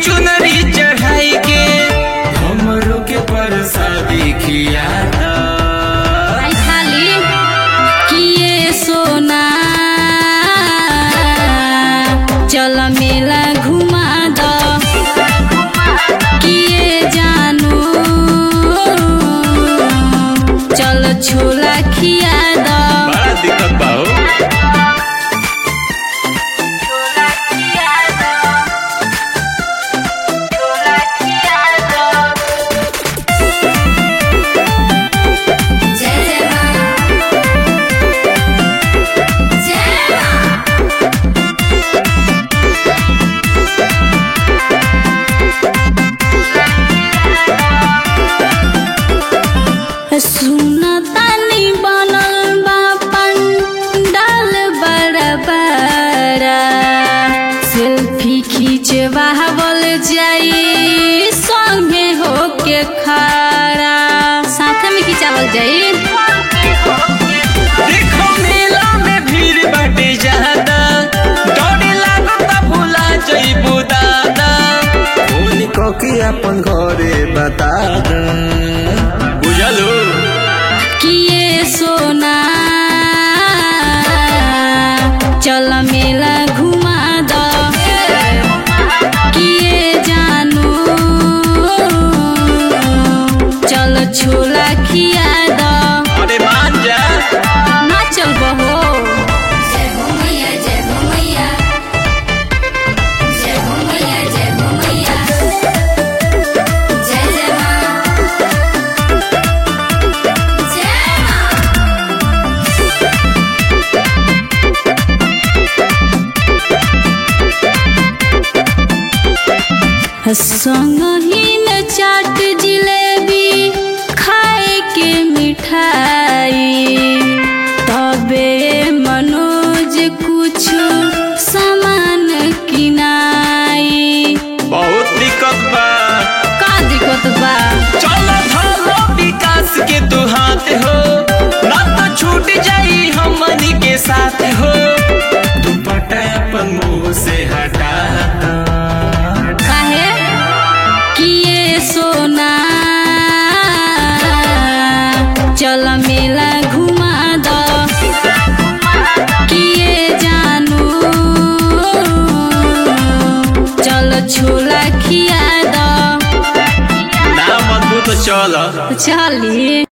चुनरी चढ़ाई के हमरो के प्रसादी खियाता आई खाली किए सोना चल मेला घुमा द किए जानू चल छोला खिया द बड़ा दिक्कत बा हो जय जय मां जय मां सुनतानी बनल बा पंडाल बड़ा बड़ा सेल्फी खींचवावल जाई संगे होके खड़ा साथ में खिंचावल जाई देखो मेला में भीड़ बाटे ज्यादा डरे लागता भुला जइबू दादा फोन क के अपन घरे बता द बुझलो किए सोना चल मेला घुमा द किए जानू चल छोला खिया द अरे मान जा ना चल बहो जय हो मैया जय हो मैया जय हो मैया जय हो मैया जय जय मां जय मां संगही में चाट जिलेबी खाए के मिठाई तबे मनोज कुछ सामान किनाई बहुत दिक्कत बा का दिक्कत बा चलो धरो विकास के तू हाथ हो ना तो छूट जाई हमनी के साथ हो दुपट्टा अपन मुंह से हटा काहे किए सोना चल मेला घुमा द किए जानू चल छोला खिया द ना मत तो चल चली